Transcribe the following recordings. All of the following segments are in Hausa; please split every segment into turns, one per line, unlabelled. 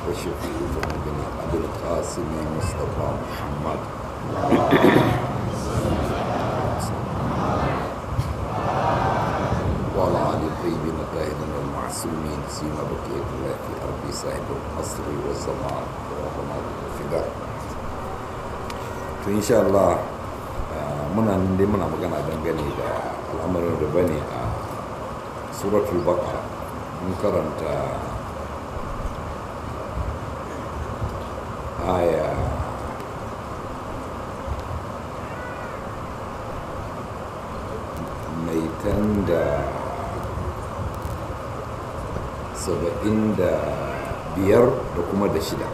وشفيع ذنوبنا أبي القاسم مصطفى محمد وعلى آل الطيبين الطاهرين المعصومين سيما بقية الله في أرض صاحب العصر والزمان ورحمة الفداء to insha Allah muna nan dai muna magana dangane da al'amarin riba ne a suratul baqara mun karanta aya mai tan da saba'in da biyar da kuma da shida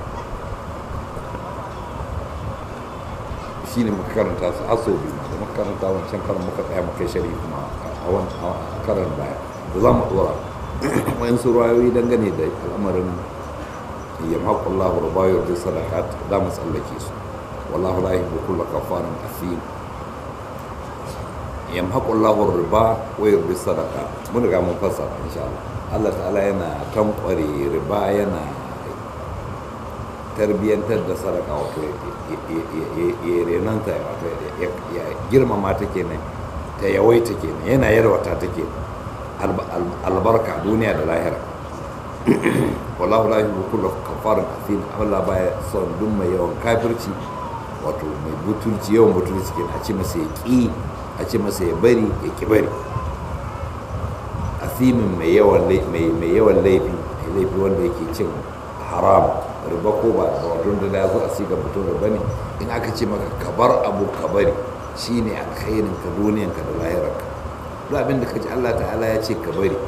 shi ne makaranta su aso biyu da makaranta wancan karan muka tsaya muka shari kuma a wani karan baya da za mu dora wayan su ruwayoyi dangane da al'amarin yamhaku Allah wa bayar da sadakat za mu tsallake su wallahu la yuhibbu kulla kafarin asim yamhaku Allah riba wa yurbi sadaka mun riga mun fassara insha Allah Allah ta'ala yana tankware riba yana tarbiyyantar da sadaka wato ya renanta wato ya girmama ta kenan ta yawaita kenan yana yarwata ta kenan albarka duniya da lahira wallahu la yuhibbu kulla kafarin athim Allah baya son duk mai yawan kafirci wato mai butulci yawan butulci kenan a ce masa ya ki a ce masa ya bari ya ki bari athimin mai yawan mai yawan laifi mai laifi wanda yake cin haram riba ko ba da wato da ya zo a siga mutum riba ne in aka ce maka ka bar abu ka bari shine alkhairin ka duniyan ka da lahirar ka duk abin da ka ji Allah ta'ala ya ce ka bari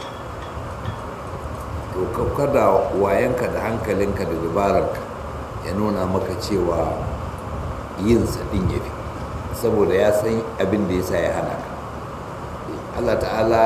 to kada wayanka da hankalinka da dabararka ya nuna maka cewa yin sa din yafi saboda ya san abin da yasa ya hana ka Allah ta'ala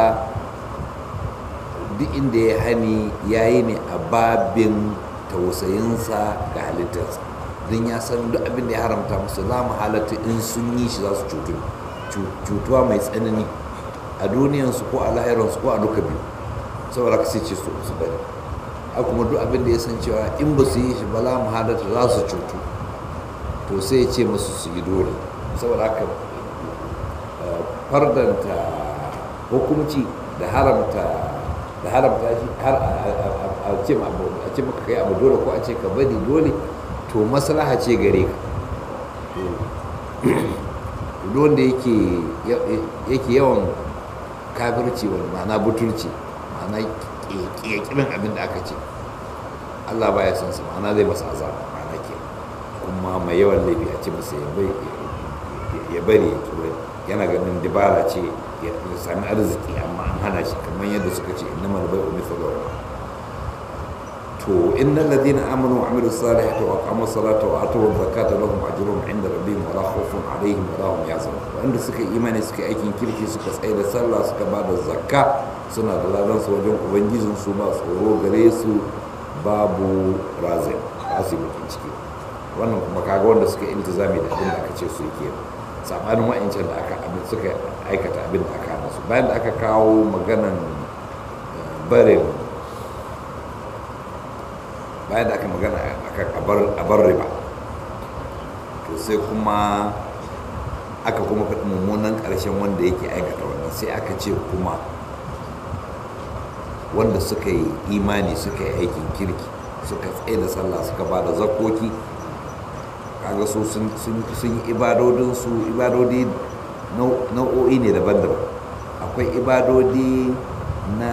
duk inda ya hani yayi ne a babin tausayinsa ga halittarsa don ya san duk abin da ya haramta musu za mu halatta in sun yi shi za su cutu cutuwa mai tsanani a duniyansu ko a lahiransu ko a duka biyu saboda ka sai ce su su bari a kuma duk abin da ya san cewa in ba su yi shi ba za mu halatta za su cutu to sai ya ce musu su yi dole saboda haka fardanta hukumci da haramta da haramta shi har a ce a ce maka kai abu dole ko a ce ka bari dole to maslaha ce gare ka to wanda yake yake yawan kafirci wani ma'ana butulci ma'ana ƙiƙimin abin da aka ce Allah baya son su ma'ana zai masa azaba ma'ana ke kuma mai yawan laifi a ce masa ya bari ya turai yana ganin dibara ce ya sami arziki amma an hana shi kamar yadda suka ce inna mal bai'u mithlu to innal ladina amanu wa amilus salihati wa aqamu salata wa atu zakata lahum ajruhum inda rabbihim wa la khawfun alaihim wa la hum yahzanun wanda suka imani suka aikin kirki suka tsaye da sallah suka ba da zakka suna da ladan su wajen ubangijin su ba tsoro gare su babu razin ba su bakin ciki wannan kuma kaga wanda suka iltizami da abin da aka ce su yake sabanin wa'ancan da aka abin suka aikata abin da aka hana su bayan da aka kawo maganan barin bayan da aka magana a bar riba to sai kuma aka kuma faɗi mummunan ƙarshen wanda yake aikata wannan sai aka ce kuma wanda suka yi imani suka yi aikin kirki suka tsaye da sallah suka ba da zakoki kaga su sun yi ibadodinsu ibadodi nau'o'i ne daban-daban akwai ibadodi na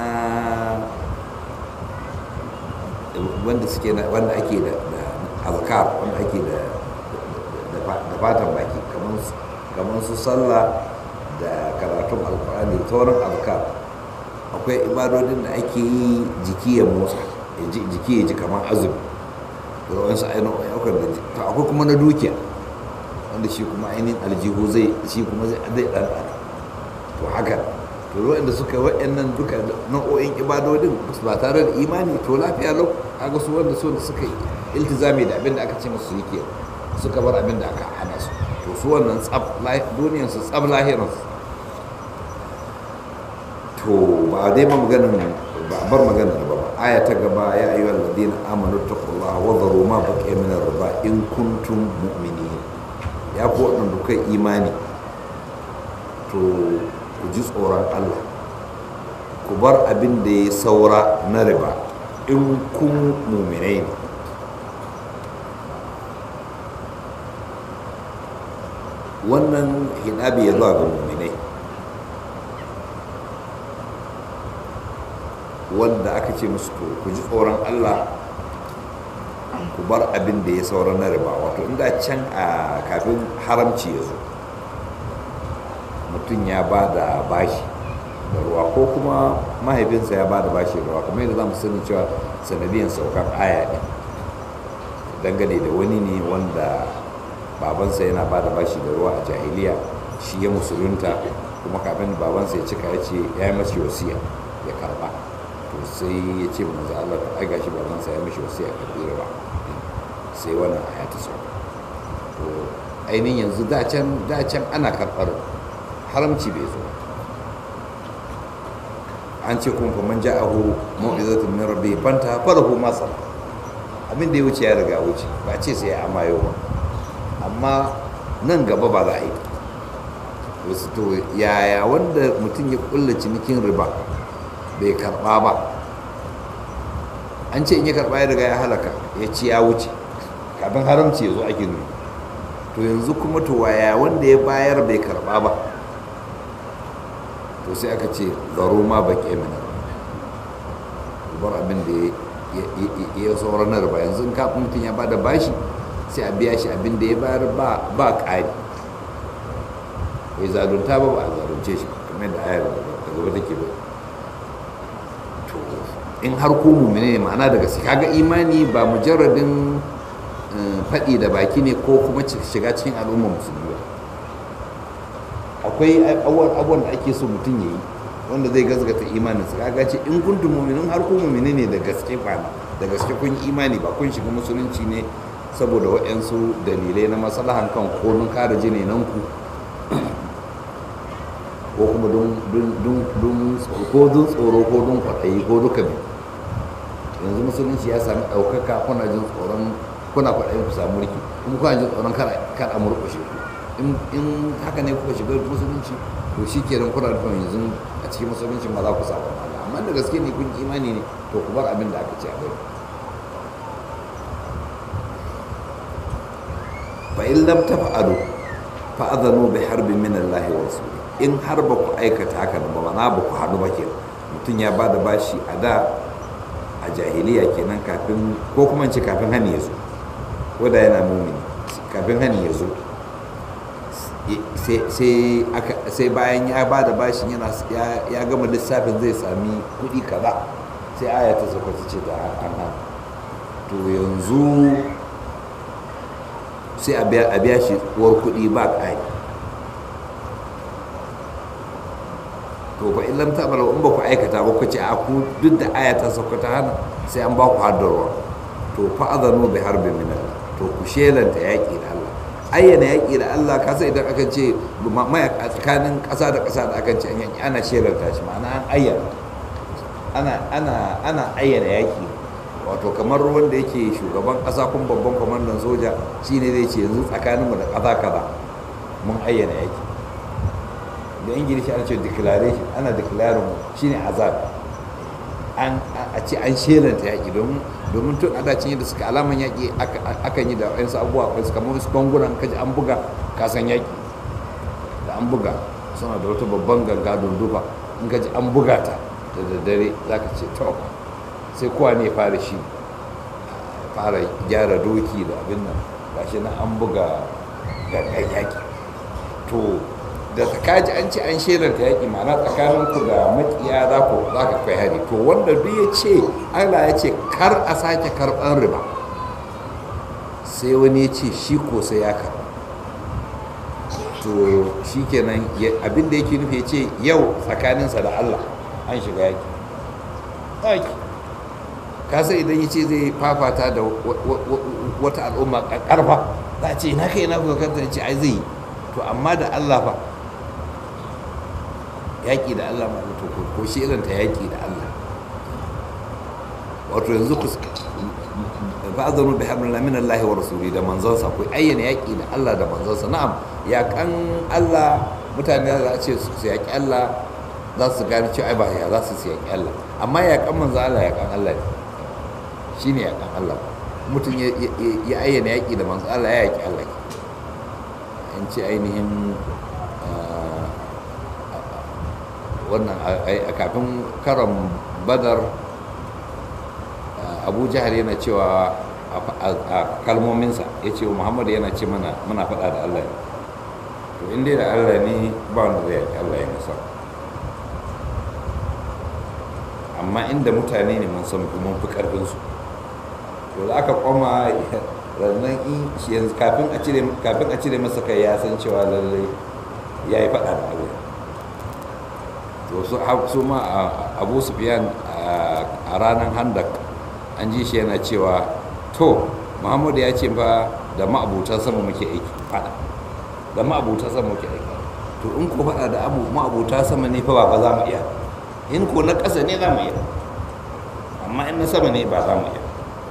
wanda suke wanda ake da azkar wanda ake da fatan baki kamar su sallah da karatun alkur'ani da sauran azkar akwai ibadodin da ake yi jiki ya motsa jiki ya ji kamar azumi da wasu ainihin ayyukan da to akwai kuma na dukiya wanda shi kuma ainihin aljihu zai shi kuma zai ɗan to haka to waɗanda suka waɗannan duka nau'o'in ibadodin ba tare da imani to lafiya lau kaga su wanda su suka iltizami da abin da aka ce musu yake suka bar abin da aka hana su to su wannan tsab duniyar su tsab lahirin to ba dai ma maganin ba bar magana da ba aya ta gaba ya ayyuhal ladina amanu taqullaha wa dharu ma baqiya min ar-riba in kuntum mu'minin ya ku wadanda kai imani to ku ji tsoron Allah ku bar abin da ya saura na riba in kun mu'minai ne wannan hidabi ya zuwa ga mu'minai wanda aka ce musu to ku ji tsoron Allah ku bar abin da ya saura na riba wato inda can a kafin haramci ya zo mutum ya ba da bashi da ruwa ko kuma mahaifinsa ya ba da bashi da ruwa kamar yadda za mu sani cewa sanadiyan saukar aya ne dangane da wani ne wanda babansa yana ba da bashi da ruwa a jahiliya shi ya musulunta kuma kafin babansa ya cika ya ce ya yi mashi wasiya ya karba to sai ya ce manzo Allah to ai gashi baban sa ya mishi wasiya ka tsira ba sai wannan aya ta sauka to ainihin yanzu da can da can ana karɓar haramci bai zo an ce kuma faman ja'ahu mau'izatun min rabbi fanta farahu ma sala abin da ya wuce ya riga wuce ba ce sai ya amayo ba amma nan gaba ba za a yi wasu to yaya wanda mutum ya kulla cinikin riba bai karba ba an ce in ya karba ya riga ya halaka ya ci ya wuce kafin haramci ya zo ake nuna to yanzu kuma to waya wanda ya bayar bai karba ba to sai aka ce zaro ma ba ke mina bar abin da ya sauran na riba yanzu kafin mutum ya bada bashi sai a biya shi abin da ya bayar ba ƙari bai zalunta ba ba a zalunce shi kamar da ayar da gaba take ba in har ko mumine ne ma'ana daga su kaga imani ba mujarradin faɗi da baki ne ko kuma shiga cikin al'ummar musulmi ba akwai abubuwan da ake so mutum ya yi wanda zai gazgata imanin su kaga ce in kuntum mu'minin har ko mumine ne da gaske kwana da gaske kun imani ba kun shiga musulunci ne saboda waɗansu dalilai na maslahan kan ko don kare jini nan ku ko kuma don tsoro ko don kwaɗayi ko duka biyu yanzu musulunci ya sami ɗaukaka kuna jin tsoron kuna kwaɗayin ku samu mulki kuma kuna jin tsoron kar a murƙushe ku in haka ne kuka shiga musulunci to shi kenan kuna da yanzu a cikin musulunci ma za ku samu Allah amma da gaske ne kun imani ne to ku bar abin da aka ce a bari fa in lam tafa'alu fa adhanu bi harbin min Allah wa rasulihi in har ba ku aikata haka ba na ba ku haɗu ba ke mutum ya ba da bashi a da a jahiliya kenan kafin ko kuma ce kafin hani ya zo ko da yana mumini kafin hani ya zo sai bayan ya ba da bashin yana ya gama lissafin zai sami kuɗi kaza sai aya ta sauka ta ce da an to yanzu sai a biya shi uwar kuɗi ba ƙari to fa in lam ta'malu in ba ku aikata ba ku ce a ku duk da aya ta sauka ta hana sai an ba ku haddarwa to fa azanu bi harbi min Allah to ku shelanta yaki da Allah ayyana yaki da Allah ka sai idan aka ce mai tsakanin ƙasa da ƙasa da aka ce an yaki ana shelanta shi ma'ana an ayyana ana ana ana ayyana yaki wato kamar wanda yake shugaban ƙasa kun babban kwamandan soja shine zai ce yanzu tsakaninmu da ƙasa kaza mun ayyana yaki da ingilishi ana ce declaration ana declaring shi ne azab a ce an shelanta yaƙi domin tun adacin yadda suka alaman yaƙi akan yi da wayansu abubuwa wasu kamar wasu bangunan kaji an buga kasan yaƙi da an buga suna da wata babban ganga dundufa in kaji an buga ta da daddare za ka ce to sai kowa ne fara shi fara gyara doki da abin nan gashi na an buga gangan yaƙi to da kaji an ce an shelanta yaƙi ma'ana tsakaninku da makiya za ku za ka kai hari to wanda duk ya ce allah ya ce kar a sake karɓar riba sai wani ya ce shi ko sai ya karɓa to shi kenan abin da yake nufi ya ce yau tsakaninsa da allah an shiga yaƙi yaƙi kasa idan ya ce zai fafata da wata al'umma ƙarfa za a ce na kai na kuka kanta ce ai zai yi to amma da allah fa yaƙi da Allah ma to ko shi irin ta yaƙi da Allah wato yanzu ku fa'azanu bi hablillah min Allah wa rasuli da manzonsa ku ayyana yaki da Allah da manzonsa na'am yakan Allah mutane za a ce su yaki Allah za su gane cewa ai ba ya za su su yaki Allah amma yakan manzo Allah yakan Allah ne shine yakan Allah mutum ya ayyana yaki da manzo Allah ya yaki Allah in ce ainihin wannan a kafin karon badar abu jihar yana cewa a kalmominsa ya ce muhammadu yana ce mana muna faɗa da allah ne to inda da allah ne ba wanda zai yaki allah ya nasa amma inda mutane ne mun san mun fi ƙarfinsu to da aka kwama rannan in shi yanzu kafin a cire masa kai ya san cewa lallai ya yi faɗa da allah to su ma abu sufiyan a ranar handak an ji shi yana cewa to muhammadu ya ce ba da ma'abutan sama muke aiki fada da ma'abutan sama muke aiki to in ko fada da abu ma'abuta sama ne fa ba za mu iya in ko na ƙasa ne za mu iya amma in na sama ne ba za mu iya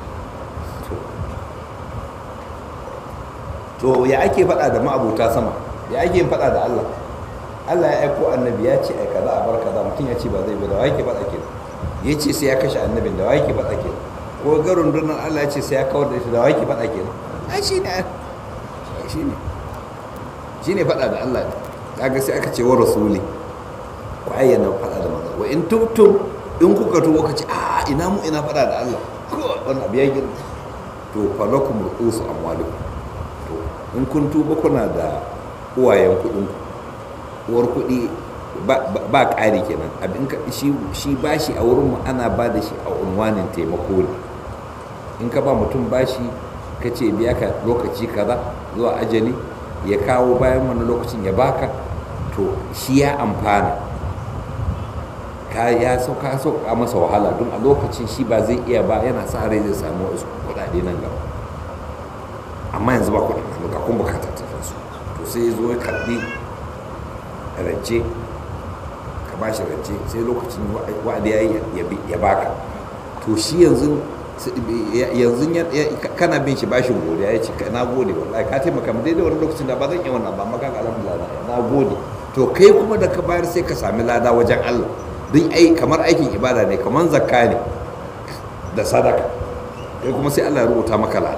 to ya ake fada da ma'abuta sama ya ake yin fada da allah allah ya aiko annabi ya ce ai kaza a bar kaza mutum ya ce ba zai bi da wa yake fada kenan ya ce sai ya kashe annabin da wa yake fada kenan ko ga rundunar Allah ce sai ya kawar da shi da waki faɗa ke ai shi ne shi ne shi ne faɗa da Allah ne kaga sai aka ce wa rasuli ku ayyana faɗa da manzo wa in tubtum in kuka tuba ka ce a ina mu ina faɗa da Allah ko wannan abu ya girma to falakum ru'usu amwalikum to in kun tuba kuna da uwayen kuɗin uwar kuɗi ba ƙari kenan abin shi bashi a wurin mu ana ba da shi a unwanin taimako ne in ka ba mutum bashi ka ce biya ka lokaci kaza zuwa ajali ya kawo bayan wani lokacin ya baka to shi ya amfana ka ya sauka sauka masa wahala don a lokacin shi ba zai iya ba yana sa rai zai samu wasu kuɗaɗe nan gaba amma yanzu ba kuɗin hannu ga kun bukata ta su to sai zo ya karɓi rance ka ba shi rance sai lokacin wa'adi ya yi ya baka to shi yanzu yanzu kana bin shi bashin godiya ya ce na gode wallahi ka taimaka mu daidai wani lokacin da ba zan yi wannan ba maka alhamdulillah na gode to kai kuma da ka bayar sai ka sami lada wajen Allah don ai kamar aikin ibada ne kamar zakka ne da sadaka kai kuma sai Allah ya rubuta maka lada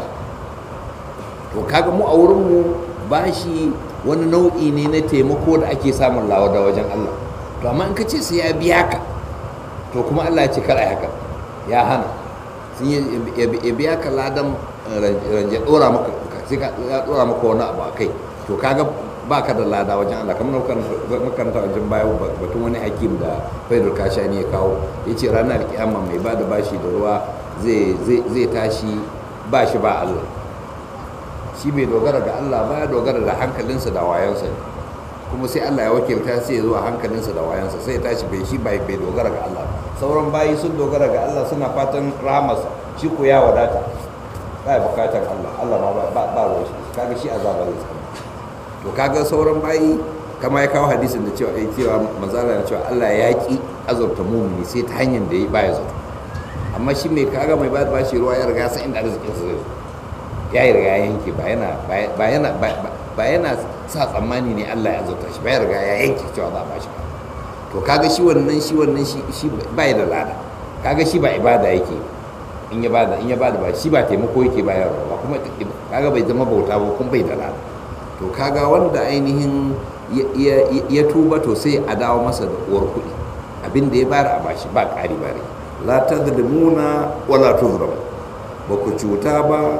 to kaga mu a wurin mu bashi wani nau'i ne na taimako da ake samun lawada wajen Allah to amma in ka ce sai ya biya ka to kuma Allah ya ce kar ai haka ya hana sun ya biya ka ladan ranje dora maka sai ka ya dora maka wani abu a kai to kaga ba ka da lada wajen Allah kamar makaranta wajen baya batun wani hakim da faidar kashani ya kawo ya ce ranar kiyama mai ba da bashi da ruwa zai tashi ba shi ba Allah shi bai dogara ga Allah ba ya dogara da hankalinsa da wayansa ne kuma sai Allah ya wakilta sai ya zo a hankalinsa da wayansa sai ya tashi bai shi bai dogara ga Allah sauran bayi sun dogara ga Allah suna fatan rahamarsa shi ko ya wadata ba ya bukatar Allah Allah ma ba ba ruwa shi kaga shi azaba zai tsama to kaga sauran bayi kama ya kawo hadisin da cewa ai cewa manzala na cewa Allah ya ki azurta mumini sai ta hanyar da ya baya zato amma shi mai kaga mai ba shi ruwa ya riga san inda arzikin sa zai ya yi riga ya yanke ba yana ba yana ba yana sa tsammani ne Allah ya azurta shi ba ya riga ya yanke cewa za a bashi ba to kaga shi wannan shi wannan shi shi bai da lada kaga shi ba ibada yake in ya bada in ya bada ba shi ba taimako yake bayarwa ba kuma kaga bai zama bauta ba kuma bai da lada to kaga wanda ainihin ya tuba to sai a dawo masa da uwar kuɗi abin da ya bayar a bashi ba ƙari ba la tazlimuna wa la tuzlamu ba ku cuta ba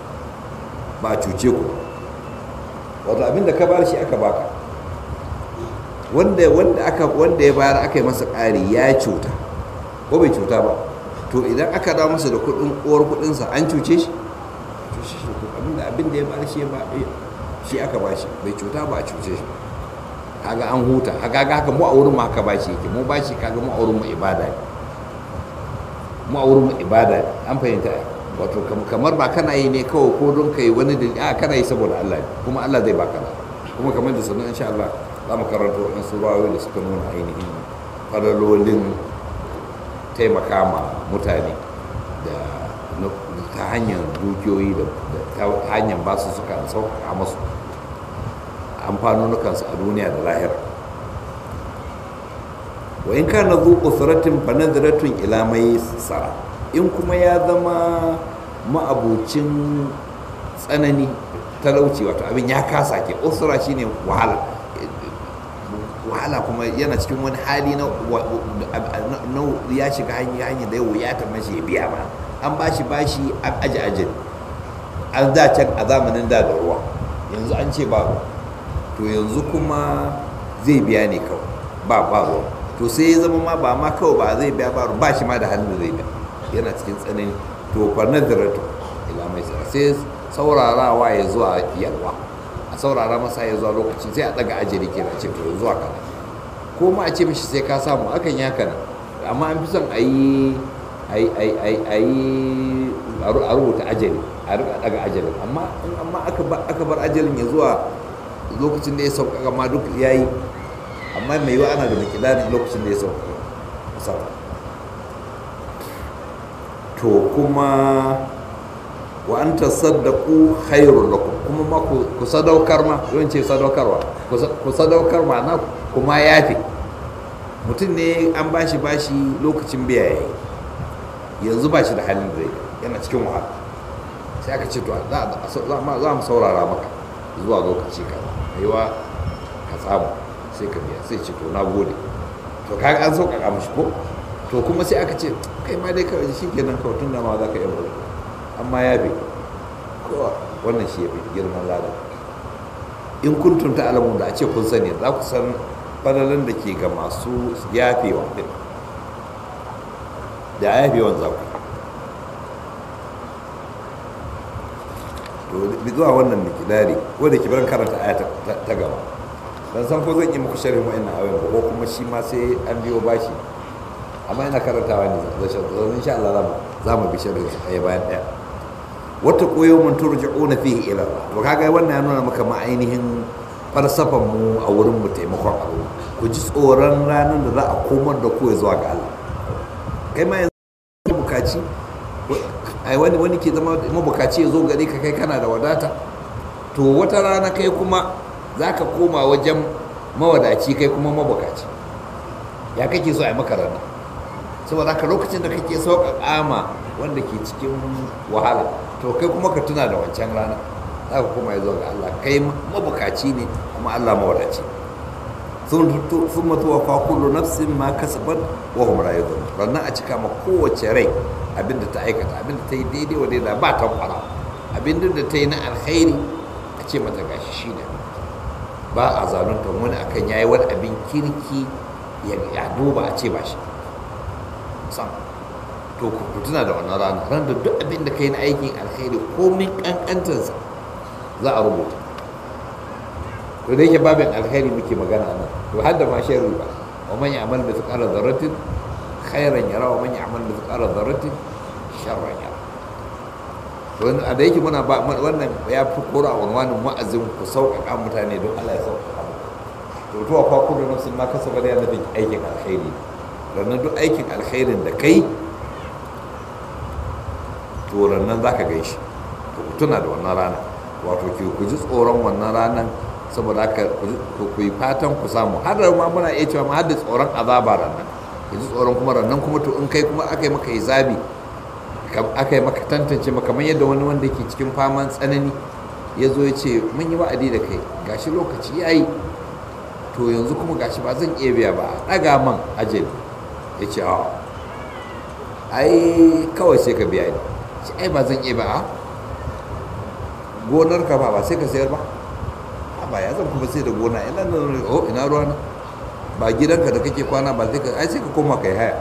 ba cuce ku wato abin da ka bayar shi aka baka wanda wanda aka wanda ya bayar aka yi masa ƙari ya cuta ko bai cuta ba to idan aka dawo masa da kuɗin uwar kuɗinsa an cuce shi cuce shi abin da abin da ya bayar shi ya ba shi aka ba shi bai cuta ba a cuce shi kaga an huta kaga haka mu a wurin mu haka ba shi yake mu ba shi kaga mu a wurin mu ibada ne mu a wurin mu ibada ne an fahimta wato kamar ba kana yi ne kawai ko don kai wani da a kana yi saboda Allah ne kuma Allah zai baka kuma kamar da sanin insha Allah za mu karanta wannan surawoyi da suka nuna ainihin falalolin taimaka ma mutane da ta hanyar dukiyoyi da ta hanyar basu suka sauƙaƙa masu amfanonukansu a duniya da lahira wa in kana zu usratin fa nadratun ila mai sara in kuma ya zama ma'abucin tsanani talauci wato abin ya kasa ke usra shine wahala wahala kuma yana cikin wani hali na ya shiga hanyar da ya wuyata mashi ya biya ma an bashi bashi an aji ajin an da can a zamanin da da ruwa yanzu an ce ba to yanzu kuma zai biya ne kawai ba ba ruwa to sai ya zama ma ba ma kawai ba zai biya ba ba shi ma da halin da zai biya yana cikin tsanani to fa nadaratu ila mai sai saurarawa ya zuwa yalwa a saurara masa ya zuwa lokacin sai a daga ajiri ke ce to zuwa kana ko ma a ce mishi sai ka samu akan ya kana amma an fi son a yi a yi a rubuta ajali a rika daga ajalin amma amma aka bar ajalin ya zuwa lokacin da ya sauƙaƙa ma duk ya yi amma mai yiwa ana da makidanin lokacin da ya sauƙaƙa to kuma wa an tasaddaku khairun lakum kuma ma ku sadaukar ma yawan ce sadaukarwa ku sadaukar ma na kuma yafi mutum ne an bashi bashi lokacin biya yayi yanzu ba shi da halin da yana cikin wahala sai aka ce to za mu saurara maka zuwa lokaci ka yiwa ka samu sai ka biya sai ce to na gode to kaga an sauƙaƙa mashi ko to kuma sai aka ce kai ma dai kawai shi kenan kawai tun da ma za ka yi bari amma ya bi kowa wannan shi ya fi girman lada in kun tunta alamun da a ce kun sani za ku san fadalan da ke ga masu yafewa din da yafewan za ku to zuwa wannan mikidari ko da kibaran karanta aya ta gaba dan san ko zan yi muku sharhin wa'annan ayoyin ko kuma shi ma sai an biyo bashi amma ina karantawa ne da shan insha Allah za mu bi sharhin ɗaya bayan ɗaya wata koyo mun turja'una fihi ila Allah to kaga wannan ya nuna maka ma ainihin falsafan mu a wurin mu taimakon Allah ku ji tsoron ranar da za a komar da ku zuwa ga Allah kai ma yanzu bukaci ai wani wani ke zama mabukaci ya zo gare ka kai kana da wadata to wata rana kai kuma za ka koma wajen mawadaci kai kuma mabukaci ya kake so a yi maka rana saboda haka lokacin da kake sauƙaƙa ma wanda ke cikin wahala to kai kuma ka tuna da wancan rana za ka koma ya zo ga Allah kai mabukaci ne kuma Allah mawadaci sun mutuwa fa kullu nafsin ma kasabat wa hum la yadhun rannan a cika ma kowace rai abinda ta aikata abinda ta yi daidai wa daidai ba ta kwara abinda da ta yi na alkhairi a ce mata gashi shi ne ba a zalunta wani akan yayi wani abin kirki ya duba a ce ba shi sam to ku tuna da wannan rana ran da duk abin da kai na aikin alkhairi komin kankantarsa za a rubuta to da yake babin alkhairi muke magana nan to har da ma sharri ba wa man ya'mal bi thqala dharratin khairan yara wa man ya'mal bi thqala dharratin sharran yara to a da yake muna ba wannan ya fi kora a wannan wa'azin ku sauƙaƙa mutane don Allah ya sauƙaƙa to to fa kullu nafsin ma kasaba da yana da aikin alkhairi ranar duk aikin alkhairin da kai to ranar za ka gaishe to ku tuna da wannan rana wato ku ji tsoron wannan ranar saboda haka ku yi fatan ku samu har da ma muna iya cewa ma har da tsoron azaba ranar ku ji tsoron kuma ranar kuma to in kai kuma aka yi maka hisabi aka yi maka tantance maka kamar yadda wani wanda ke cikin faman tsanani ya zo ya ce mun yi wa'adi da kai gashi lokaci ya yi to yanzu kuma gashi ba zan iya biya ba a ɗaga man ajali ya ce a ai kawai sai ka biya ni ce ai ba zan iya ba a gonar ka ba ba sai ka sayar ba a ba ya zan kuma sai da gona ina nan oh ina ruwa na ba gidanka da kake kwana ba sai ka ai sai ka koma kai haya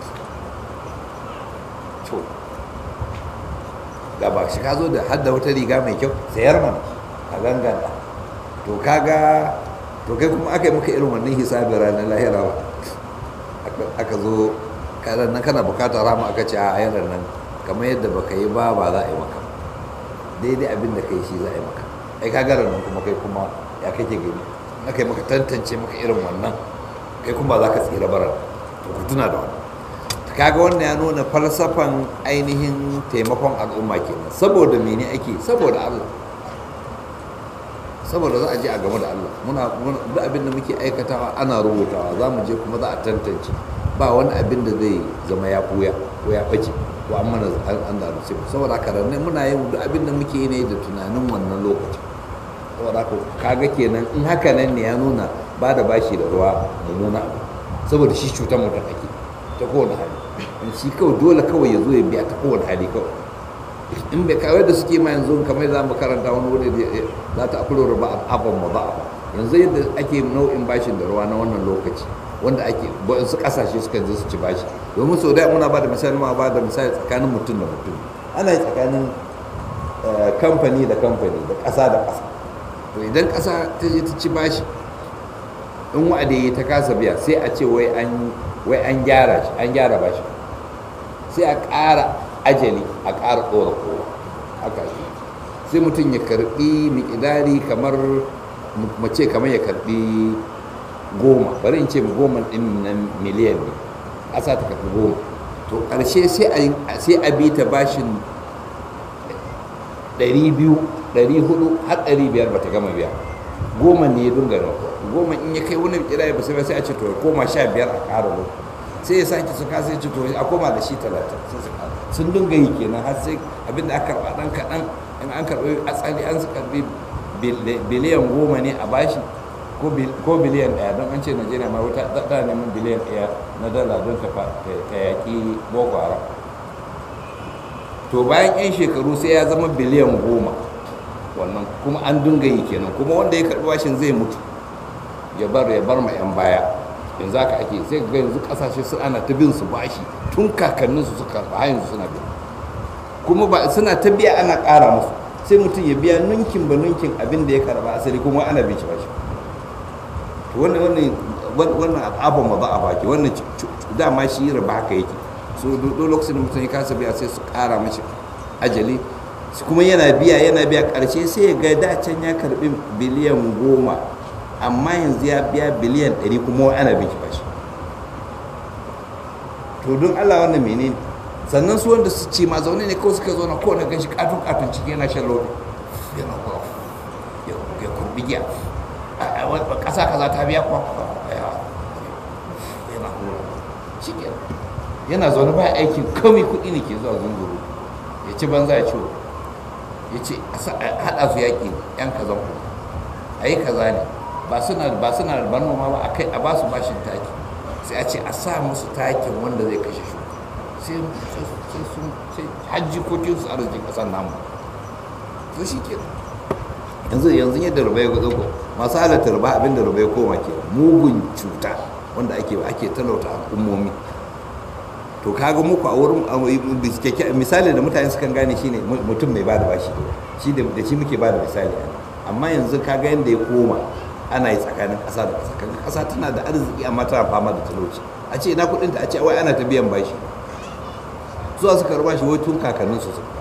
to ga ba shi ka zo da hadda wata riga mai kyau sayar mana a gangana to kaga to kai kuma aka yi maka irin wannan hisabi ranar lahira ba aka zo kanan nan kana bukatar rama aka ce a yanar nan kamar yadda baka yi ba ba za a yi maka daidai abin da kai shi za a yi maka ai ka gara nan kuma kai kuma ya kake gani aka yi maka tantance maka irin wannan kai kuma za ka tsira bara to ku tuna da wannan kaga wannan ya nuna falsafan ainihin taimakon al'umma kenan saboda mene ake saboda Allah saboda za a je a game da Allah muna duk abin da muke aikatawa ana rubutawa za mu je kuma za a tantance ba wani abin da zai zama ya buya ko ya ɓace ko an mana an da rufe saboda haka ne muna yin duk abin da muke yi ne da tunanin wannan lokacin saboda haka kaga kenan in haka nan ne ya nuna ba da bashi da ruwa mummuna abu saboda shi cutar mutum ake ta kowane hali in shi kawai dole kawai ya zo ya biya ta kowane hali kawai in bai kawai da suke ma yanzu kamar za mu karanta wani wuri za ta akulu ruba abin ma ba yanzu yadda ake nau'in bashin da ruwa na wannan lokaci wanda ake su kasashe suka je su ci bashi domin sau da muna ba da misali ma ba da misali tsakanin mutum da mutum ana yi tsakanin kamfani da kamfani da ƙasa da ƙasa to idan ƙasa ta je ta ci bashi in wa'adi ta kasa biya sai a ce wai an wai an gyara shi an gyara bashi sai a ƙara ajali a ƙara ɗora kowa haka ake sai mutum ya karɓi miƙidari kamar mace kamar ya karɓi goma bari in ce goma ɗin na miliyan ne ƙasa ta karɓi goma to ƙarshe sai a bi ta bashin ɗari biyu ɗari hudu har ɗari biyar ba ta gama biya goma ne ya dunga na goma in ya kai wani kira ba sai sai a ce to ya koma sha biyar a ƙara lokaci sai ya sake su kasa ce to a koma da shi talatin sun dinga yi kenan har sai abinda aka karɓa ɗan kaɗan in an karɓi asali an su karɓi biliyan goma ne a bashi ko biliyan ɗaya don an ce najeriya ma wata da neman biliyan ɗaya na dala don ta yaƙi boko haram to bayan 'yan shekaru sai ya zama biliyan goma wannan kuma an dinga yi kenan kuma wanda ya karɓi bashin zai mutu ya bar ya bar ma 'yan baya yanzu haka ake sai ga yanzu kasashe su ana ta bin su bashi tun kakannin su suka karɓa yanzu suna biya kuma ba suna ta biya ana ƙara musu sai mutum ya biya nunkin ba nunkin abin da ya karɓa asali kuma ana bin shi bashi to wannan wannan wannan abin ma ba a baki wannan dama shi riba haka yake so duk lokacin da mutum ya kasa biya sai su ƙara mashi ajali kuma yana biya yana biya ƙarshe sai ya ga dacen ya karɓi biliyan goma amma yanzu ya biya biliyan 100 kuma ana bin shi bashi to don Allah wannan menene sannan su wanda su ce ma zaune ne kawai suka zauna kowane ganshi katun katun ciki yana shan lodi yana kwa ya kurbi giya a ƙasa kaza ta biya kwa yana hura shi yana zaune ba aikin kawai kuɗi ne ke zuwa zunguru ya ci banza ya ciwo ya ce haɗa su yaƙi yan kazan ku a yi kaza ne ba suna ba suna da noma ba akai a ba su bashin taki sai a ce a sa musu takin wanda zai kashe shi sai sai sun sai hajji kokin su arzikin kasar namu to shi ke yanzu yanzu yadda rubai ya gudu masu halatta ruba abin da rubai koma ke mugun cuta wanda ake ake talauta al'ummomi to kaga muku a wurin misali da mutane sukan gane shine mutum mai bada bashi shi da shi muke bada misali amma yanzu kaga yadda ya koma ana yi tsakanin ƙasa da ƙasa kaga ƙasa tana da arziki amma tana fama da talauci a ce ina kuɗinta a ce wai ana ta biyan bashi zuwa suka ruba shi wai tun kakannin su suka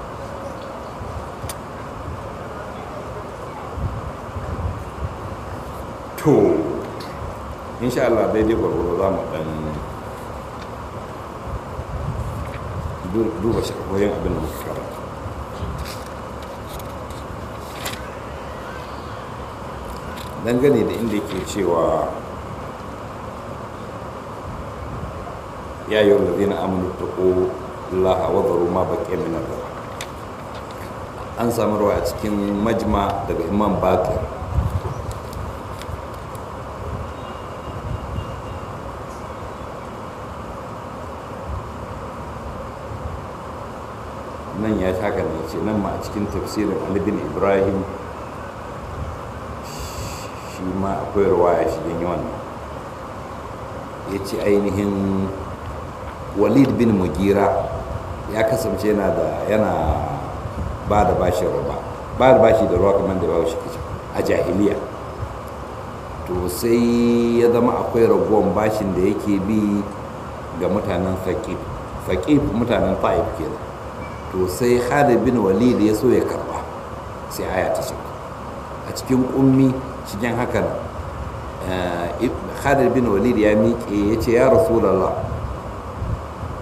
to insha Allah daidai gwargwaro za mu ɗan duba shakwayin abin da muka karanta dangane da inda ke cewa ya yi wanda zina aminu ta ko laha wazaru ma baƙi minar da an samu rawa a cikin majma daga imam bakir nan ya haka ne ce nan ma a cikin tafsirin alibin ibrahim shi ma akwai ruwaya shi yin wannan ya ce ainihin walid bin mugira ya kasance yana da yana ba da bashi ruba ba da bashi da ruwa kamar da ba shi kici a jahiliya to sai ya zama akwai raguwan bashin da yake bi ga mutanen faƙif faƙif mutanen ta'if kenan to sai Khalid bin Walid ya so ya karba sai aya ta shiga a cikin ummi cikin hakan Khalid bin Walid ya miƙe ya ce ya Rasulallah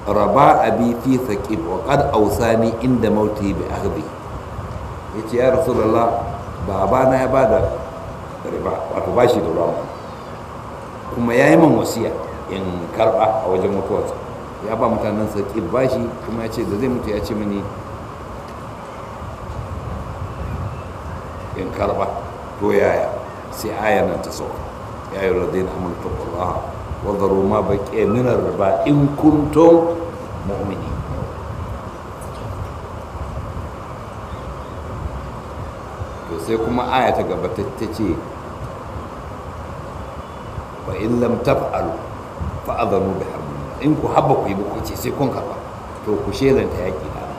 raba abi fi thaqib wa qad awsani inda mauti bi akhdi yace ya rasulullah babana ya bada riba wato bashi da ruwa kuma ya yi man wasiya in karba a wajen mutuwarsa ya ba mutanen thaqib bashi kuma ya ce da zai mutu ya ce mini in karba to yaya sai aya nan ta sauka ya yi radina amurka Allah wa zaru ma baƙi minar riba in kuntum mu'mini to sai kuma aya ta gaba ta ce wa in lam taf'alu fa adhanu bi harbin in ku habba ku yi ba ku ce sai kun karba to ku shelanta yaki da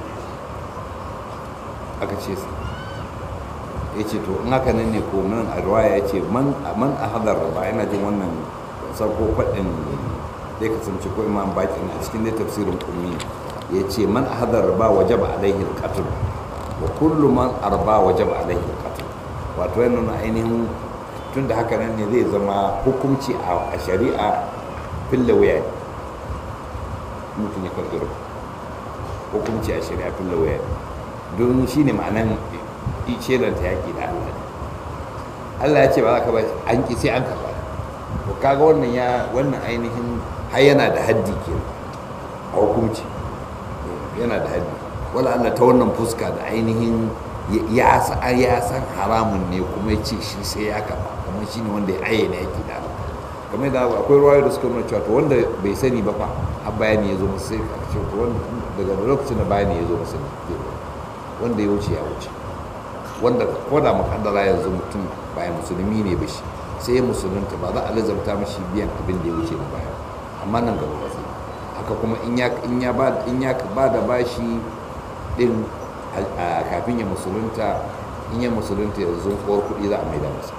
aka ce su ya ce to in haka nan ne ko nan a ruwaya ya ce man a hadar ba yana jin wannan sako faɗin zai kasance ko imam bakin a cikin dai tafsirin kummi ya ce man a hadar ba waje ba alaihi alƙatul wa kullu man arba waje ba alaihi alƙatul wato yana nuna ainihin tun da haka nan ne zai zama hukunci a shari'a fille wuya mutum ya karɓi hukunci a shari'a fille wuya don shi ne ma'anan shelanta yaƙi da Allah Allah ya ce ba za ka ba an ƙi sai an karɓa to kaga wannan ya wannan ainihin har yana da haddi ke a hukunci yana da haddi wala Allah ta wannan fuska da ainihin ya san haramun ne kuma ya ce shi sai ya karɓa kamar shi ne wanda ya ayyana yaƙi da Allah kamar da akwai ruwayo da suka nuna cewa to wanda bai sani ba fa har bayani ya zo masa sai a ce daga lokacin da bayani ya zo masa wanda ya wuce ya wuce wanda ko da makaddara yanzu mutum bayan musulmi ne ba shi sai ya musulunta ba za a lazarta mashi biyan abin da ya wuce na baya amma nan gaba ba haka kuma in ya ba da bashi din kafin ya musulunta in ya musulunta yanzu kowar kuɗi za a maida masa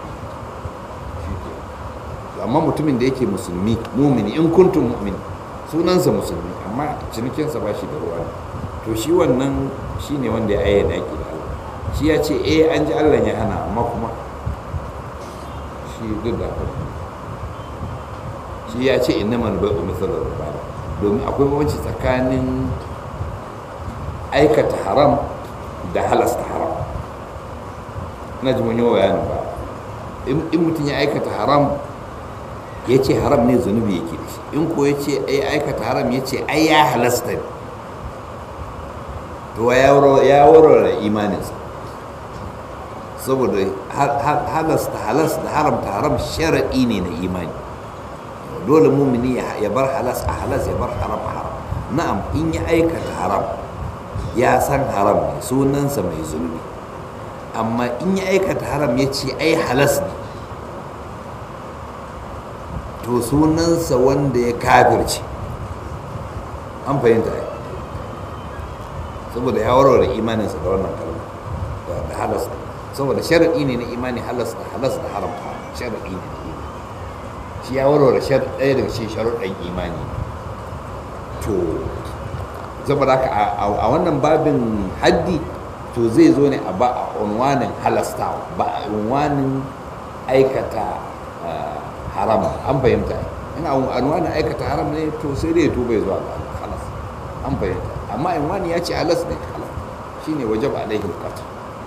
amma mutumin da yake musulmi mumini in kuntum mu'min sunansa musulmi amma cinikinsa ba shi da ruwa to shi wannan shi ne wanda ya ayyana yaƙi da Allah shi ya ce eh an ji Allah ya hana amma kuma shi duk da haka shi ya ce inna man bai'u misalar riba domin akwai bambanci tsakanin aikata haram da halasta haram ina ji mun yi bayanin ba in mutum ya aikata haram ya ce haram ne zunubi yake da shi in ko ya ce ai aikata haram ya ce ai ya halasta ne to ya warware imaninsa saboda halasta halas da haramta haram sharaɗi ne na imani dole mumini ya bar halas a halas ya bar haram a haram na'am in ya aikata haram ya san haram ne sunansa mai zunubi amma in ya aikata haram ya ce ai halas ne to sunansa wanda ya kafirce an fahimta ai saboda ya warware imaninsa da wannan kalma da halas saboda sharaɗi ne na imani halas da halas da haramta sharaɗi ne na imani shi ya warware ɗaya daga cikin sharuɗan imani to saboda haka a wannan babin haddi to zai zo ne a ba a unwanin halastawa ba a unwanin aikata haram an fahimta in a unwanin aikata haram ne to sai dai tuba ya zuwa ga halas an fahimta amma in wani ya ce halas ne halas shine wajab alaihi qatl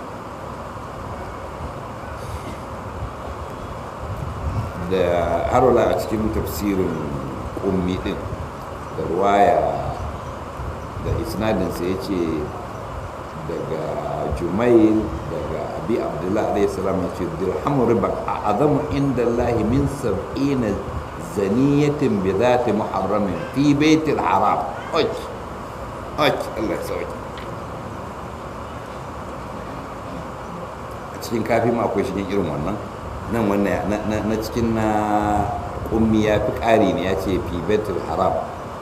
da harola a cikin tafsirin ummi din da ruwaya da isnadinsa ya ce daga jumail daga abi abdullahi alaihi salam ya ce dirhamu riba a azamu inda lahi min sab'ina zaniyatin bi zati muharramin fi baitil haram oj oj Allah ya sauke a cikin kafi ma akwai shigin irin wannan nan wannan na cikin na ummi ya fi ƙari ne ya ce fi baitul haram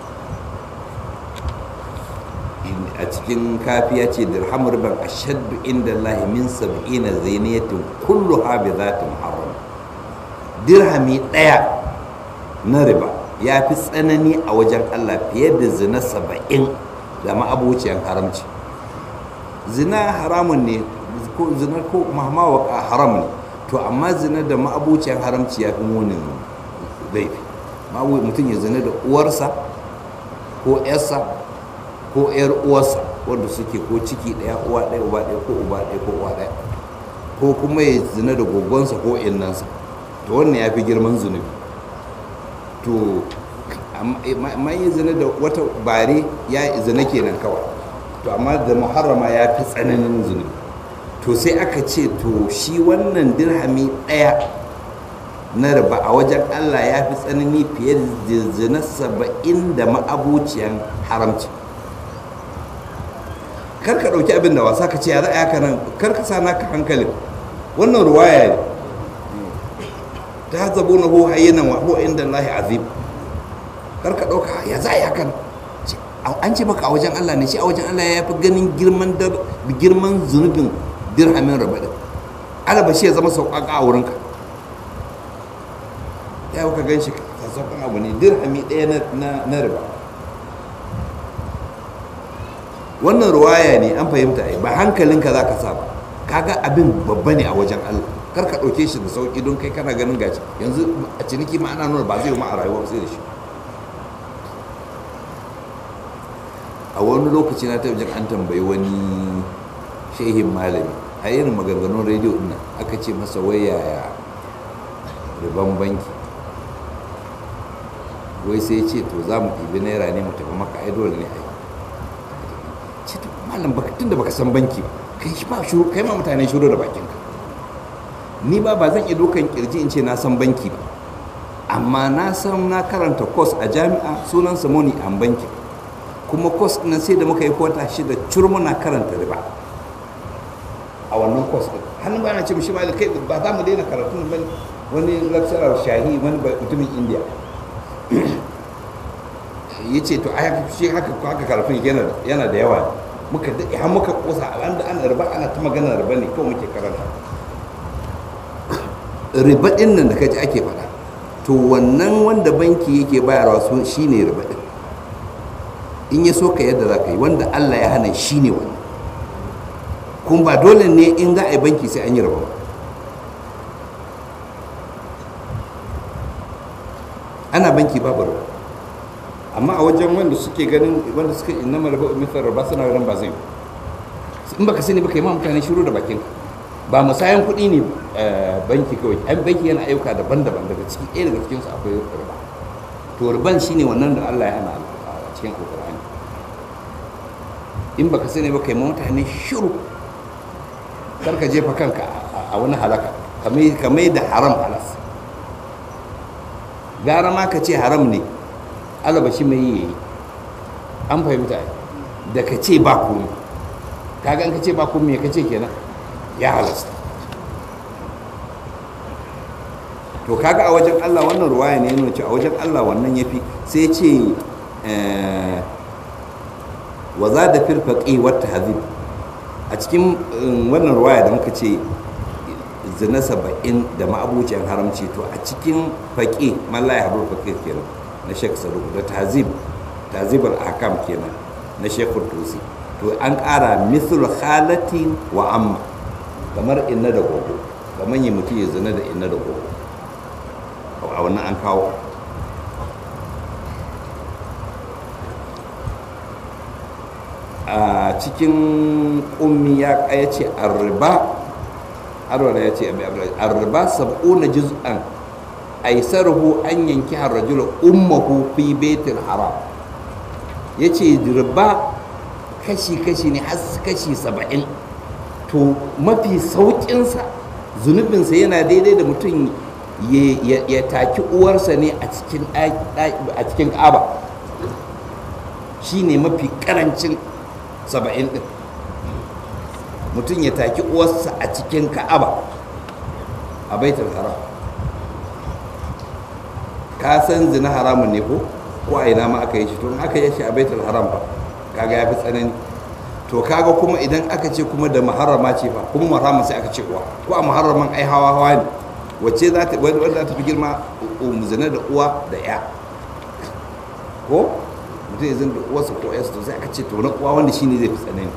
a cikin kafi ya ce dirham riban ashaddu inda Allah min sab'ina zainiyatin kullu ha bi zati muharram dirhami ɗaya na riba ya fi tsanani a wajen Allah fiye da zina saba'in da ma'abuciyar haramci zina haramun ne ko zina ko mahmawaka haram ne to amma zina da ma'abuciyar haramci ya fi munin laifi mutum ya zina da uwarsa ko yarsa ko yar uwarsa wanda suke ko ciki ɗaya uwa ɗaya uba ɗaya ko uba ɗaya ko uwa ɗaya ko kuma ya zina da gogonsa ko innansa to wannan ya fi girman zunubi to amma yi zina da wata bare ya zina kenan kawai to amma da muharrama ya fi tsananin zunubi to sai aka ce to shi wannan dirhami ɗaya na riba a wajen allah ya fi tsanani fiye da zina saba'in da ma'abuciyan haramci kar ka ɗauki abin da wasa ka ce ya za a nan kar ka sa naka hankalin wannan ruwaya ne ta zabo na ho hayyanan wa ho inda Allah azim kar ka ɗauka ya za a haka an ce maka a wajen Allah ne shi a wajen Allah ya fi ganin girman girman zunubin dirhamin raba din alaba shi ya zama sauƙaƙa a wurinka ya ka gan shi sauƙaƙan abu ne dirhami ɗaya na riba wannan ruwaya ne an fahimta ai ba hankalinka za ka sa ba kaga abin babba ne a wajen Allah kar ka ɗauke shi da sauƙi don kai kana ganin gaci yanzu a ciniki ma ana nuna ba zai ma a rayuwa sai da shi a wani lokaci na taɓa jin an tambayi wani shehin malami a irin maganganun rediyo ɗin aka ce masa wai yaya riban banki wai sai ce to za mu ɗibi naira ne mu tafi maka ai dole ne ai ce to malam baka tunda baka san banki ba kai shi ba shuru kai ma mutane shuru da bakin ka ni ba ba zan iya dokan kirji in ce na san banki ba amma na san na karanta course a jami'a sunan samoni an banki kuma course na sai da muka yi kwata shida curmuna karanta riba a wannan course din hannun ba na ce mishi malam kai ba za mu daina karatu ba wani lecturer shahi wani mutumin india ya ce to a shi haka haka karfin yana da yawa muka daɗe har muka kosa an da ana riba ana ta magana riba ne kawai muke karanta riba ɗin nan da kaji ake faɗa to wannan wanda banki yake bayarwa su shi ne riba ɗin in ya so ka yadda za ka yi wanda allah ya hana shi ne wannan kuma ba dole ne in za a yi banki sai an yi riba ba ana banki babu riba amma a wajen wanda suke ganin wanda suke inna maraba mithar riba suna ganin ba zai in baka sani baka yi ma mutane shiru da bakin ba musayan kuɗi ne banki kawai an banki yana ayyuka daban-daban daga ciki ɗaya daga cikinsu akwai riba to riban shine wannan da Allah ya hana a cikin alƙur'ani in baka sani baka yi ma mutane shiru kar ka jefa kanka a wani halaka kamar da haram halas gara ma ka ce haram ne alaba shi mai yi an fahimta da ka ce ba komi kaga an ka ce ba komi ka ce kenan ya halasta to kaga a wajen Allah wannan ruwaya ne nuna ce a wajen Allah wannan yafi sai ce wa za da firfaƙi wata hazib a cikin wannan ruwaya da muka ce zina saba'in da ma'abuciyar haramci to a cikin faƙi mallaya habar faƙi kenan na shek saruku da tazib tazibar akam kenan na shekul tusi to an ƙara mithul halatin wa amma kamar inna da gogo kamar yi mutum ya zina da inna da gogo a wannan an kawo a cikin ummi ya ce arriba arwala ya ce arriba sab'una juz'an aisaruhu an yanki rajula ummahu fi baitul haram yace riba kashi-kashi ne har kashi saba'in to mafi sauƙinsa zunubinsa yana daidai da mutum ya taki uwarsa ne a cikin ƙaba shi ne mafi ƙarancin saba'in ɗin mutum ya taki uwarsa a cikin ka'aba a baitul haram ka san zina haramun ne ko ko a ina ma aka yi shi to aka yi shi a baitul haram ba kaga ya fi tsanani to kaga kuma idan aka ce kuma da muharrama ce fa kuma muharrama sai aka ce uwa ko a muharraman ai hawa hawa ne wacce za ta wanda za ta fi girma zina da uwa da ya ko mutum ya zina da uwarsa ko yarsa to sai aka ce to na uwa wanda shine zai fi tsanani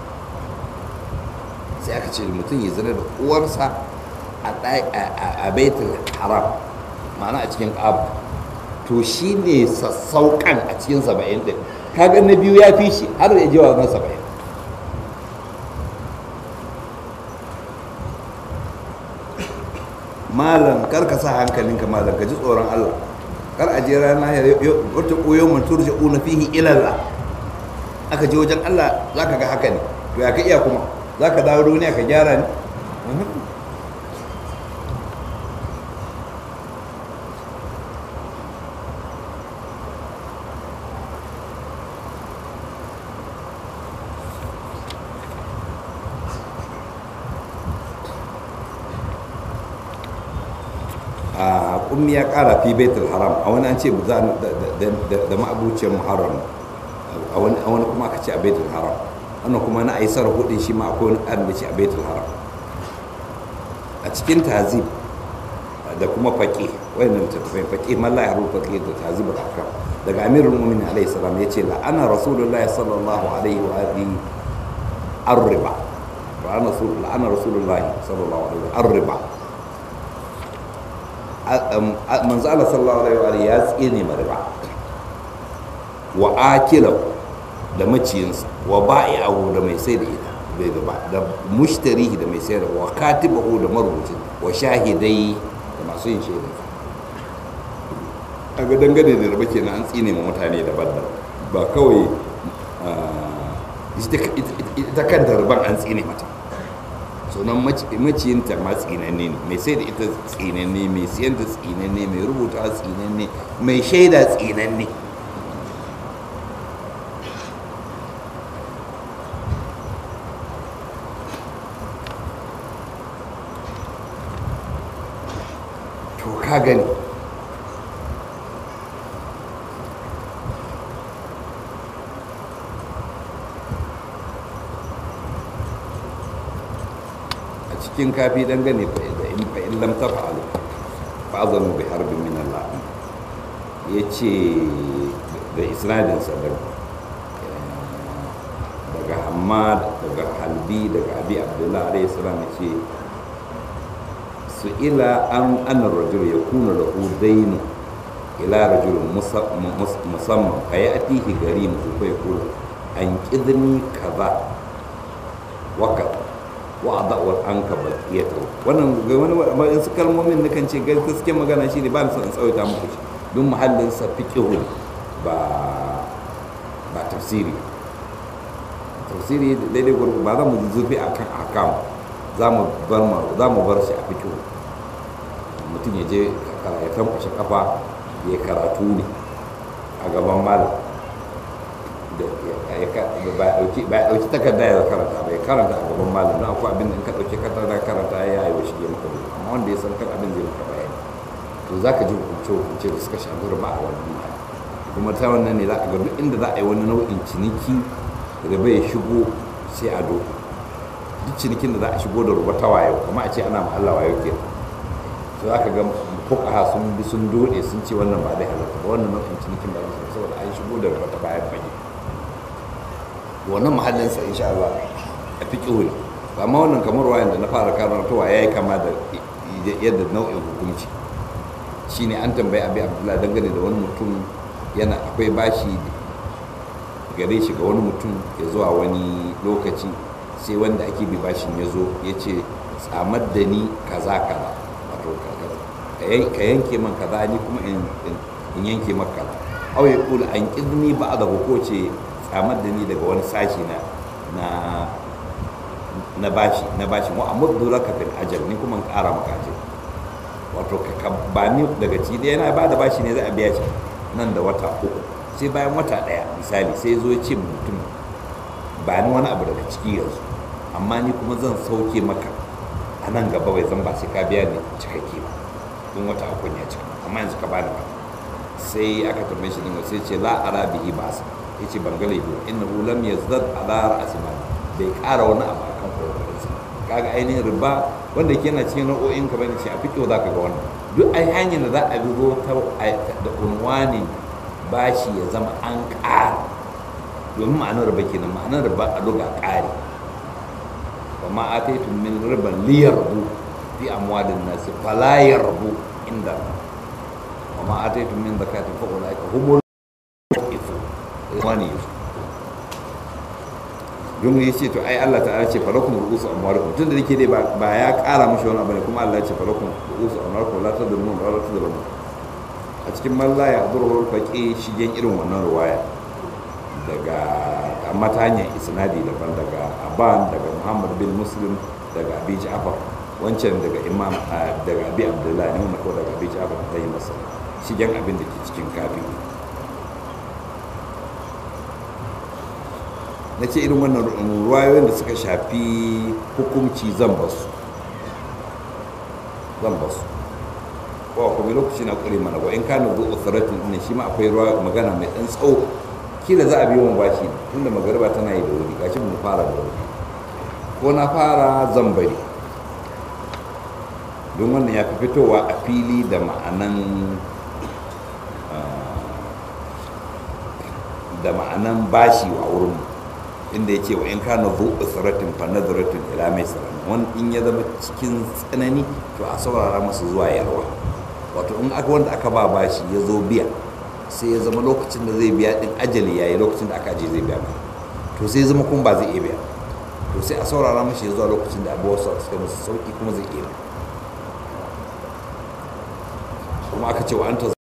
sai aka ce mutum ya zina da uwarsa a baitul haram ma'ana a cikin ƙabu to shi ne sassauƙan a cikin saba'in ɗin kaga na biyu ya fi shi har ya je wa na saba'in malam kar ka sa hankalinka malam ka ji tsoron Allah kar a je rana ya wata koyo mun turja una fihi ilalla aka je wajen Allah zaka ga haka ne to ya ka iya kuma zaka dawo duniya ka gyara ne a kummi ya kara fi baitul haram a wani an ce za da ma'abuciyar muharram a wani kuma aka ce a baitul haram wannan kuma na aisar hudun shi ma akwai wani ƙarin da ce a baitul haram a cikin tazib da kuma faƙi wayannan littattafai faƙi malla ya rubuta faƙi da tazib da aka daga amirul mu'minin alaihi salam ya ce la'ana rasulullahi sallallahu alaihi wa alihi arriba la'ana rasulullahi sallallahu alaihi wa arriba manzo Allah sallallahu alaihi wa ya tsine ma riba wa akila da maciyinsa wa ba'i'ahu da mai sai da ita bai riba da mushtarihi da mai sayar wa katibahu da marubucin wa shahidai da masu yin shaida a ga dangane da riba kenan an tsine ma mutane daban-daban ba kawai ita kanta riban an tsine mata sunan maciyinta ma tsinanne ne mai sai da ita tsinanne mai siyan da tsinanne mai rubuta tsinanne mai shaida tsinanne to ka gani cikin kafi dangane da in fa in lam tafa'alu fa azanu bi harbin min Allah yace da isnadin sa daga daga Hammad daga Halbi daga Abi Abdullah alayhi salam yace su ila an an rajul yakunu lahu dayn ila rajul musamman ayatihi garim ko yakulu an kidni kaza wa kaza wa adawar an ka bakiyata wannan ga wani wani su kalmomin na kan ce gaskiya magana shi ne ba ni son in tsawaita muku shi don muhallin sa fiqhu ba ba tafsiri tafsiri daidai gurgu ba za mu zurfi akan akam za mu bar za mu bar shi a fiqhu mutum ya je ya tankwashe kafa ya karatu ne a gaban malam ba dauki takarda ya karanta bai karanta a gaban malam na akwai abin da in ka dauki takarda karanta ya yi wa shi maka bai amma wanda ya san kan abin zai maka bayani to za ka ji hukunce hukunce da suka shafi riba a wannan ma kuma ta wannan ne za a ga duk inda za a yi wani nau'in ciniki riba ya shigo sai a doka duk cinikin da za a shigo da ruba ta wayo kuma a ce ana ma Allah wayo ke to za ka ga fuqaha sun bi sun dode sun ce wannan ba zai halatta ba wannan nau'in cinikin ba zai saboda an shigo da ruba ta bayan fage wannan mahallinsa insha Allah a fiƙihu ne amma wannan kamar wayan da na fara karantowa ya yi kama da yadda nau'in hukunci shine an tambayi abi abdullahi dangane da wani mutum yana akwai bashi gare shi ga wani mutum ya zuwa wani lokaci sai wanda ake bi bashin ya zo ya ce tsamar da ni kaza kaza wato ka yanke man kaza ni kuma in yanke maka kaza au ya kula an kidni ba da ko ce tsamar da ni daga wani sashi na na na bashi na bashi wa amma dole ka fil ajal ni kuma in ƙara maka ajal wato ka ba ni daga ci da yana ba da bashi ne za a biya shi nan da wata uku sai bayan wata ɗaya misali sai zo ya ce mutum ba ni wani abu daga ciki yanzu amma ni kuma zan sauke maka a nan gaba bai zan ba sai ka biya ni cikakke ba don wata uku ya cika amma yanzu ka bani ba sai aka tambaye shi dinga sai ce la ara bihi ba sa yace ban ga laifi innahu lam yazdad ala ra'si mal bai ƙara wani abu akan kokarin sa kaga ainihin riba wanda ke yana cikin nau'o'in ka bane shi a fito zaka ga wannan duk ai hanyar da za a bi ta da unwanin bashi ya zama an ƙara domin ma'anar riba kenan ma'anar riba a luga ƙari wa ma ataitum min riban liyarbu fi amwalin nasi fala yarbu inda wa ma ataitum min zakatin fa ulaika humul ifo wani yusuf don ya ce to ai Allah ta'ala ce falakum ru'usu amwalikum tunda nake dai ba ya kara mashi wani abu ne kuma Allah ya ce falakum ru'usu amwalikum la tadrumun wa la tadrumun a cikin malla ya zuru faqi shigen irin wannan ruwaya daga amma ta hanyar isnadi daban daga Aban daga Muhammad bin Muslim daga Abi Ja'far wancan daga Imam daga Abi Abdullah ne ko daga Abi Ja'far ta yi masa shigen abin da ke cikin kafi na ce irin wannan ruwayoyin da suka shafi hukumci zan basu zan basu ko kuma lokaci na kure mana ba in ka na zuwa tsaratin ne shi ma akwai ruwa magana mai ɗan tsawo kila za a biyo mu bashi tunda magariba tana yi da wuri gashi mu fara da wuri ko na fara zan bari don wannan ya fi fitowa a fili da ma'anan da ma'anan bashi a wurin mu inda ya ce wa in kana zu usratin fa nadratin ila mai salam wani in ya zama cikin tsanani to a saurara masa zuwa yarwa wato in aka wanda aka ba bashi ya zo biya sai ya zama lokacin da zai biya din ajali yayi lokacin da aka aje zai biya to sai ya zama kuma ba zai iya biya to sai a saurara mashi ya zuwa lokacin da abuwa suka masa sauki kuma zai iya kuma aka ce wa an